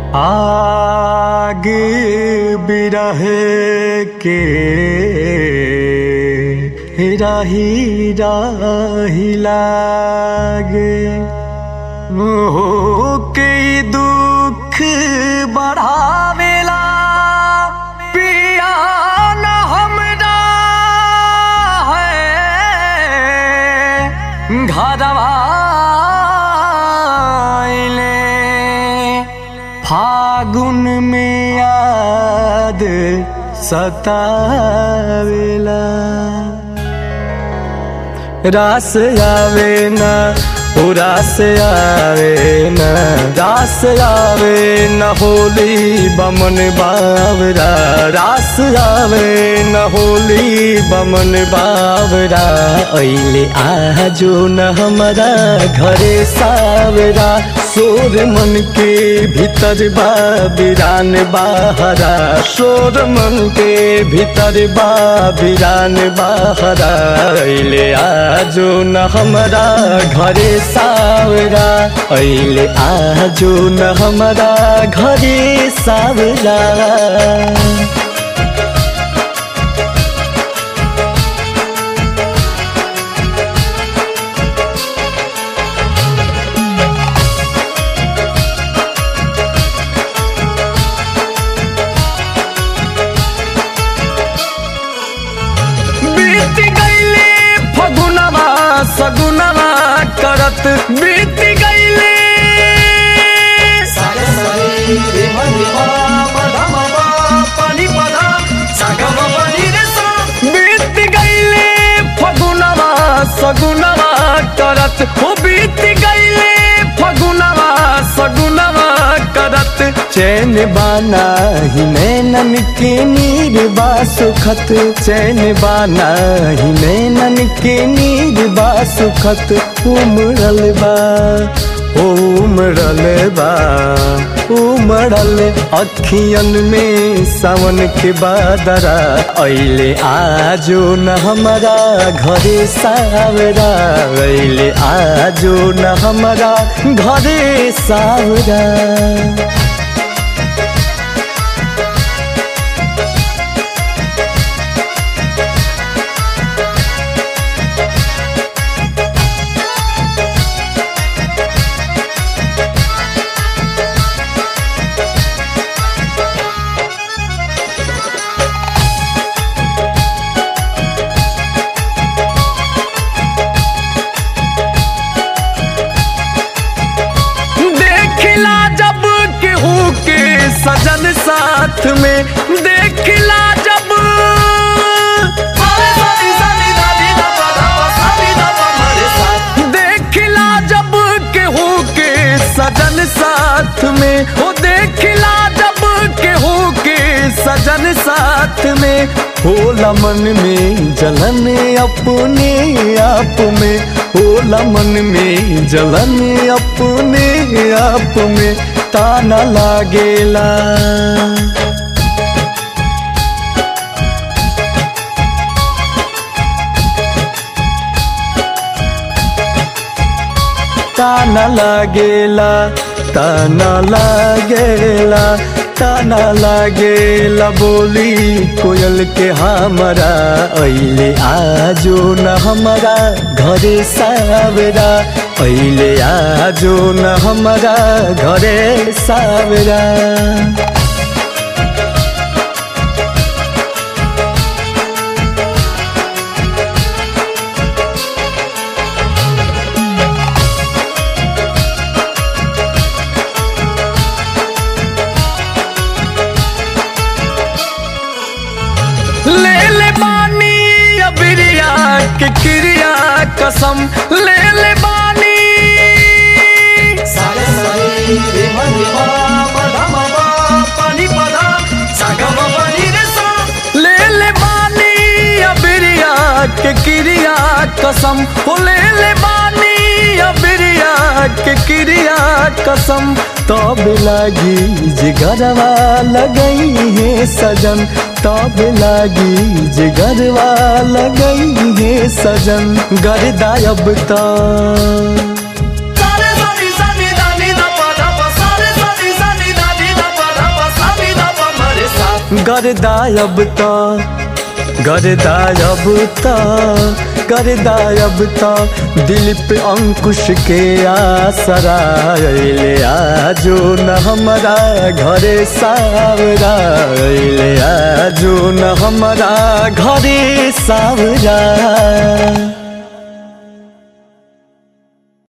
आग बिरहे के राही राही लागे हो के दुख बढ़ावेला पिया न हमरा है घरवा आइले फागुन में याद सतावेला रास आवे ना ओ रास आवे ना रास आवे न होली बमन बावरा रास आवे न होली बमन बावरा ऐले आजो न हमारा घरे सावरा सोर मन के भीतर बा बिरान बाहरा सोर मन के भीतर बा बिरान बाहरा ऐले आजो न हमारा घरे सावरा ऐले आजो न हमारा घरे सावरा बीत गईले फगुनवा सगुनवा करत बीत गईले बीत गईले फगुनवा सगुनवा करत हो बीत गईले फगुनवा सगुनवा करत चैन बाना ही नैनन के नीर बा सुखत चैन बाना ही नैनन के नीर बा सुखत उमड़ल बा उमड़ल बा उमड़ल अखियन में सावन के बादरा ऐले आजो न हमारा घरे सावरा ऐले आजो न हमारा घरे सावरा देखला जब केहू के सजन साथ में देखला जब देखला जब केहू के सजन साथ में हो देखला जब केहू के सजन साथ में होला मन में जलन अपने आप में होला मन में जलन अपने आप में ताना लागेला ताना लागेला ताना लागेला ताना लागेला बोली कोयल के हमरा ऐले आजो न हमारा घरे सावरा ऐले आजो न हमारा घरे सावरा ले ले बानी अबिरिया के क्रिया कसम ले ले बानी ले ले बानी अबिरिया के क्रिया कसम हो ले ले बानी अबिरिया के क्रिया कसम तब लागी जिगरवा लगई है सजन तब लागी जिगरवा लगई है सजन गर्दा अब तो सारे सानी सानी दानी दा पा दा पा सारे सानी सानी दानी दा गरदायब त गरदायब त गरदायब त दिल पे अंकुश के आसरा अइले आजो न हमारा घरे सावरा अइले आजो न हमारा घरे सावरा